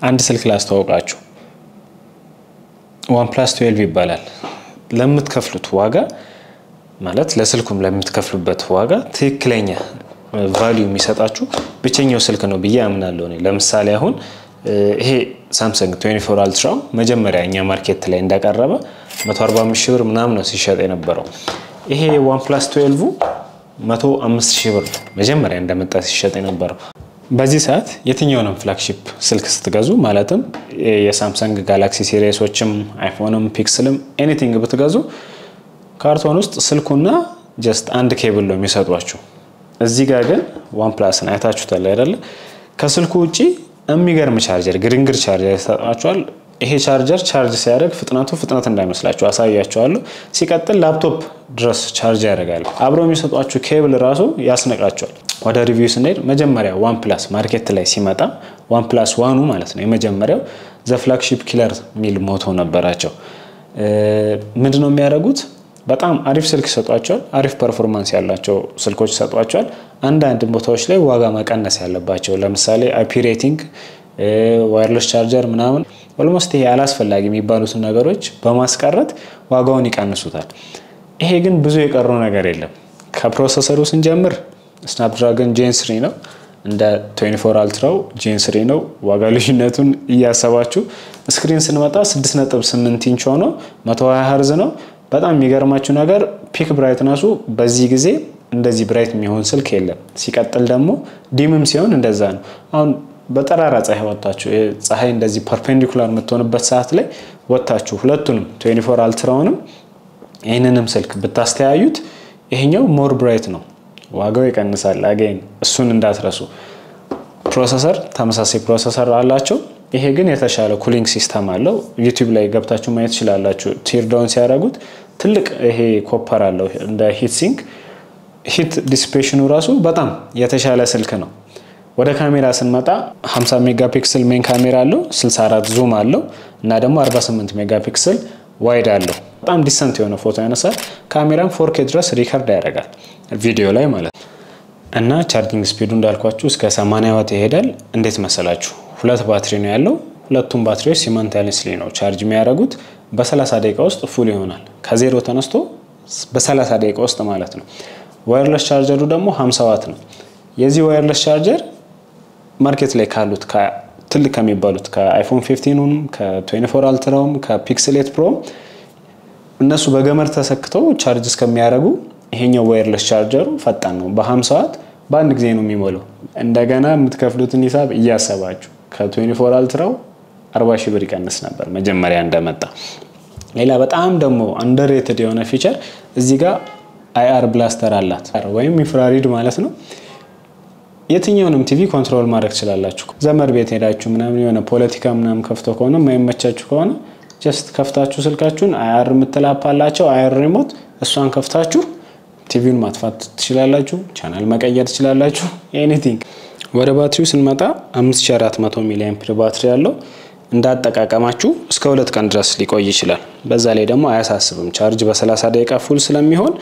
አንድ ስልክ ላስተዋውቃችሁ። ዋን ፕላስ ትዌልቭ ይባላል። ለምትከፍሉት ዋጋ ማለት ለስልኩም ለምትከፍሉበት ዋጋ ትክክለኛ ቫሊዩ የሚሰጣችሁ ብቸኛው ስልክ ነው ብዬ አምናለሁ። እኔ ለምሳሌ አሁን ይሄ ሳምሰንግ 24 አልትራው መጀመሪያ እኛ ማርኬት ላይ እንዳቀረበ 145 ሺህ ብር ምናምን ነው ሲሸጥ የነበረው። ይሄ ዋን ፕላስ 12 105 ሺህ ብር መጀመሪያ እንደመጣ ሲሸጥ የነበረው። በዚህ ሰዓት የትኛውንም ፍላግሺፕ ስልክ ስትገዙ ማለትም የሳምሰንግ ጋላክሲ ሲሪሶችም አይፎንም ፒክስልም ኤኒቲንግ ብትገዙ ካርቶን ውስጥ ስልኩና ጀስት አንድ ኬብል ነው የሚሰጧችሁ። እዚህ ጋር ግን ዋን ፕላስን አይታችሁታል አይደለ? ከስልኩ ውጭ የሚገርም ቻርጀር ግድንግር ቻርጀር ይሰጧችኋል። ይሄ ቻርጀር ቻርጅ ሲያደርግ ፍጥነቱ ፍጥነት እንዳይመስላችሁ አሳያችኋለሁ። ሲቀጥል ላፕቶፕ ድረስ ቻርጅ ያደርጋል። አብረው የሚሰጧችሁ ኬብል ራሱ ያስነቃቸዋል። ወደ ሪቪው ስንሄድ መጀመሪያ ዋን ፕላስ ማርኬት ላይ ሲመጣ ዋን ፕላስ ዋኑ ማለት ነው የመጀመሪያው ዘ ፍላግሺፕ ኪለር የሚል ሞቶ ነበራቸው። ምንድነው የሚያደርጉት? በጣም አሪፍ ስልክ ይሰጧቸዋል። አሪፍ ፐርፎርማንስ ያላቸው ስልኮች ይሰጧቸዋል። አንዳንድ ቦታዎች ላይ ዋጋ መቀነስ ያለባቸው ለምሳሌ አይፒ ሬቲንግ፣ ዋይርለስ ቻርጀር ምናምን ኦልሞስት ይሄ አላስፈላጊ የሚባሉትን ነገሮች በማስቀረት ዋጋውን ይቀንሱታል። ይሄ ግን ብዙ የቀረው ነገር የለም። ከፕሮሰሰሩ ስንጀምር ስናፕድራገን ጄን ስሪ ነው። እንደ 24 አልትራው ጄን ስሪ ነው። ዋጋ ልዩነቱን እያሰባችሁ ስክሪን ስንመጣ 6.8 ኢንች ሆኖ 120 ሀርዝ ነው። በጣም የሚገርማችሁ ነገር ፒክ ብራይትነሱ በዚህ ጊዜ እንደዚህ ብራይት የሚሆን ስልክ የለም። ሲቀጥል ደግሞ ዲምም ሲሆን እንደዛ ነው። አሁን በጠራራ ፀሐይ ወጥታችሁ ፀሐይ እንደዚህ ፐርፔንዲኩላር የምትሆንበት ሰዓት ላይ ወጥታችሁ ሁለቱንም 24 አልትራውንም ይህንንም ስልክ ብታስተያዩት ይሄኛው ሞር ብራይት ነው፣ ዋጋው ይቀንሳል። አገኝ እሱን እንዳትረሱ። ፕሮሰሰር ተመሳሳይ ፕሮሰሰር አላቸው። ይሄ ግን የተሻለ ኩሊንግ ሲስተም አለው። ዩቲዩብ ላይ ገብታችሁ ማየት ትችላላችሁ። ቲርዳውን ሲያደርጉት ትልቅ ይሄ ኮፐር አለው እንደ ሂት ሲንክ። ሂት ዲስፔሽኑ ራሱ በጣም የተሻለ ስልክ ነው። ወደ ካሜራ ስንመጣ 50 ሜጋ ፒክስል ሜን ካሜራ አለው፣ 64 ዙም አለው እና ደግሞ 48 ሜጋ ፒክስል ዋይድ አለው። በጣም ዲሰንት የሆነ ፎቶ ያነሳል። ካሜራም ፎርኬ ድረስ ሪከርድ ያደርጋል ቪዲዮ ላይ ማለት ነው። እና ቻርጂንግ ስፒዱ እንዳልኳችሁ እስከ 80 ዋት ይሄዳል። እንዴት መሰላችሁ? ሁለት ባትሪ ነው ያለው። ሁለቱም ባትሪዎች ሲመንታኒስሊ ነው ቻርጅ የሚያደርጉት። በ30 ደቂቃ ውስጥ ፉል ይሆናል። ከዜሮ ተነስቶ በ30 ደቂቃ ውስጥ ማለት ነው። ዋየርለስ ቻርጀሩ ደግሞ 50 ዋት ነው። የዚህ ዋየርለስ ቻርጀር ማርኬት ላይ ካሉት ትልቅ ከሚባሉት ከአይፎን 15ም ከ24 አልትራውም ከፒክስል ኤት ፕሮም እነሱ በገመድ ተሰክተው ቻርጅ እስከሚያደርጉ ይሄኛው ዋየርለስ ቻርጀሩ ፈጣን ነው። በ50 ዋት በአንድ ጊዜ ነው የሚሞላው። እንደገና የምትከፍሉትን ሂሳብ እያሰባችሁ ከ24 አልትራው 40 ሺህ ብር ይቀንስ ነበር መጀመሪያ እንደመጣ። ሌላ በጣም ደግሞ አንደርሬትድ የሆነ ፊቸር እዚህ ጋር አይአር ብላስተር አላት ወይም ኢንፍራሪድ ማለት ነው። የትኛውንም ቲቪ ኮንትሮል ማድረግ ትችላላችሁ። ዘመድ ቤት ሄዳችሁ ምናምን የሆነ ፖለቲካ ምናምን ከፍቶ ከሆነ የማይመቻችሁ ከሆነ ጀስት ከፍታችሁ ስልካችሁን አይአር የምትላፓላቸው አይአር ሪሞት እሷን ከፍታችሁ ቲቪውን ማጥፋት ትችላላችሁ። ቻናል መቀየር ትችላላችሁ። ኤኒቲንግ። ወደ ባትሪው ስንመጣ 5400 ሚሊ አምፒር ባትሪ ያለው እንዳጠቃቀማችሁ እስከ ሁለት ቀን ድረስ ሊቆይ ይችላል። በዛ ላይ ደግሞ አያሳስብም። ቻርጅ በ30 ደቂቃ ፉል ስለሚሆን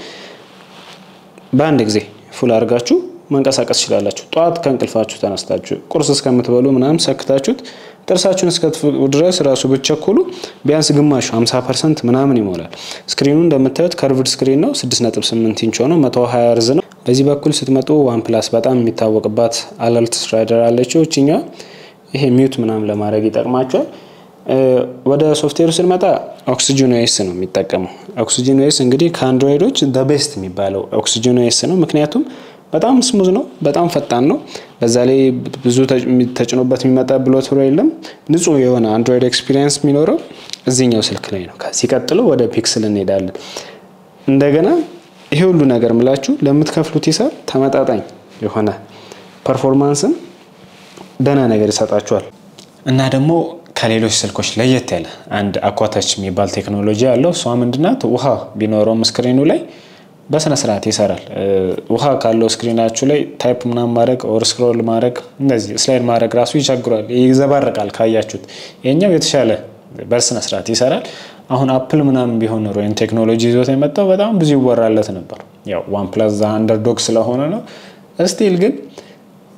በአንድ ጊዜ ፉል አድርጋችሁ መንቀሳቀስ ትችላላችሁ። ጠዋት ከእንቅልፋችሁ ተነስታችሁ ቁርስ እስከምትበሉ ምናምን ሰክታችሁት ጥርሳችሁን እስከትፍቁ ድረስ ራሱ ብትቸኩሉ ቢያንስ ግማሹ 50 ፐርሰንት ምናምን ይሞላል። ስክሪኑ እንደምታዩት ከርቭድ ስክሪን ነው። 6.8 ኢንች ሆኖ 120 ሄርዝ ነው። በዚህ በኩል ስትመጡ ዋን ፕላስ በጣም የሚታወቅባት አለርት ስትራይደር አለችው። እችኛዋ ይሄ ሚዩት ምናምን ለማድረግ ይጠቅማቸዋል። ወደ ሶፍትዌሩ ስንመጣ ኦክሲጅን ኦኤስ ነው የሚጠቀመው። ኦክሲጅን ኦኤስ እንግዲህ ከአንድሮይዶች ደ ቤስት የሚባለው ኦክሲጅን ኦኤስ ነው። ምክንያቱም በጣም ስሙዝ ነው፣ በጣም ፈጣን ነው። በዛ ላይ ብዙ ተጭኖበት የሚመጣ ብሎትሮ የለም። ንጹህ የሆነ አንድሮይድ ኤክስፒሪየንስ የሚኖረው እዚህኛው ስልክ ላይ ነው። ከዚህ ቀጥሎ ወደ ፒክስል እንሄዳለን። እንደገና ይሄ ሁሉ ነገር ምላችሁ ለምትከፍሉት ሂሳብ ተመጣጣኝ የሆነ ፐርፎርማንስን ደህና ነገር ይሰጣችኋል እና ደግሞ ከሌሎች ስልኮች ለየት ያለ አንድ አኳታች የሚባል ቴክኖሎጂ አለው። እሷ ምንድናት? ውሃ ቢኖረውም ስክሪኑ ላይ በስነ ስርዓት ይሰራል። ውሃ ካለው ስክሪናችሁ ላይ ታይፕ ምናምን ማድረግ ኦር ስክሮል ማድረግ እንደዚህ ስላይድ ማድረግ ራሱ ይቸግሯል፣ ይዘባርቃል ካያችሁት። ይሄኛው የተሻለ በስነ ስርዓት ይሰራል። አሁን አፕል ምናምን ቢሆን ኖሮ ይህን ቴክኖሎጂ ይዞት የመጣው በጣም ብዙ ይወራለት ነበር። ያው ዋን ፕላስ ዛ አንደርዶግ ስለሆነ ነው። ስቲል ግን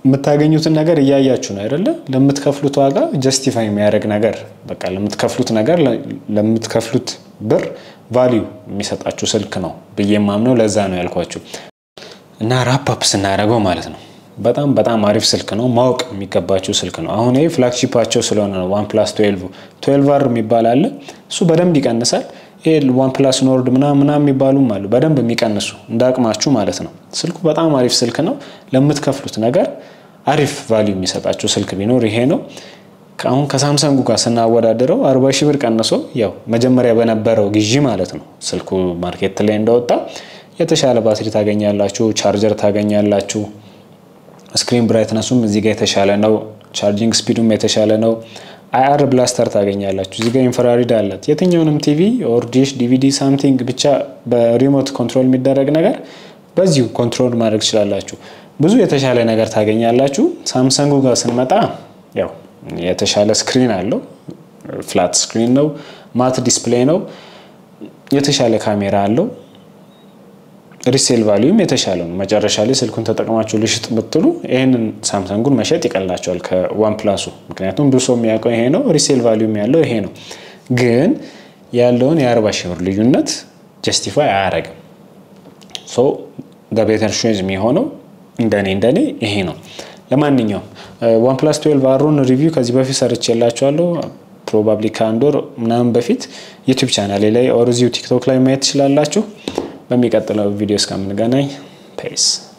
የምታገኙትን ነገር እያያችሁ ነው አይደለ? ለምትከፍሉት ዋጋ ጀስቲፋይ የሚያደርግ ነገር በቃ ለምትከፍሉት ነገር ለምትከፍሉት ብር ቫሊዩ የሚሰጣችሁ ስልክ ነው ብዬ የማምነው ለዛ ነው ያልኳችሁ። እና ራፕ ስናደርገው ማለት ነው በጣም በጣም አሪፍ ስልክ ነው። ማወቅ የሚገባቸው ስልክ ነው። አሁን ይህ ፍላግሺፓቸው ስለሆነ ነው። ዋን ፕላስ ትዌልቭ ትዌልቭ አር የሚባል አለ። እሱ በደንብ ይቀንሳል። ይሄ ዋን ፕላስ ኖርድ ምናምን ምናምን የሚባሉም አሉ በደንብ የሚቀንሱ እንደ አቅማችሁ ማለት ነው። ስልኩ በጣም አሪፍ ስልክ ነው። ለምትከፍሉት ነገር አሪፍ ቫሊዩ የሚሰጣቸው ስልክ ቢኖር ይሄ ነው። አሁን ከሳምሰንጉ ጋር ስናወዳደረው አርባ ሺህ ብር ቀንሶ ያው መጀመሪያ በነበረው ግዢ ማለት ነው ስልኩ ማርኬት ላይ እንደወጣ የተሻለ ባትሪ ታገኛላችሁ፣ ቻርጀር ታገኛላችሁ። ስክሪን ብራይትነሱም እዚህ ጋር የተሻለ ነው። ቻርጂንግ ስፒዱም የተሻለ ነው። አይአር ብላስተር ታገኛላችሁ። እዚህ ጋር ኢንፍራሪድ አላት። የትኛውንም ቲቪ ኦር ዲሽ፣ ዲቪዲ ሳምቲንግ ብቻ በሪሞት ኮንትሮል የሚደረግ ነገር በዚሁ ኮንትሮል ማድረግ ትችላላችሁ። ብዙ የተሻለ ነገር ታገኛላችሁ። ሳምሰንጉ ጋር ስንመጣ ያው የተሻለ ስክሪን አለው። ፍላት ስክሪን ነው። ማት ዲስፕሌይ ነው። የተሻለ ካሜራ አለው። ሪሴል ቫሊዩም የተሻለ ነው። መጨረሻ ላይ ስልኩን ተጠቅማችሁ ልሽጥ ብትሉ ይህንን ሳምሰንጉን መሸጥ ይቀላቸዋል ከዋን ፕላሱ። ምክንያቱም ብዙ ሰው የሚያውቀው ይሄ ነው። ሪሴል ቫሊዩም ያለው ይሄ ነው። ግን ያለውን የአርባ ሺህ ብር ልዩነት ጀስቲፋይ አያደርግም። ሶ ቤተር ቾይዝ የሚሆነው እንደኔ እንደኔ ይሄ ነው። ለማንኛውም ዋን ፕላስ ትዌልቭ አሩን ሪቪው ከዚህ በፊት ሰርች የላችኋለሁ ፕሮባብሊ ከአንድ ወር ምናምን በፊት ዩቲዩብ ቻናሌ ላይ ኦር እዚሁ ቲክቶክ ላይ ማየት ትችላላችሁ። በሚቀጥለው ቪዲዮ እስከምንገናኝ ፔስ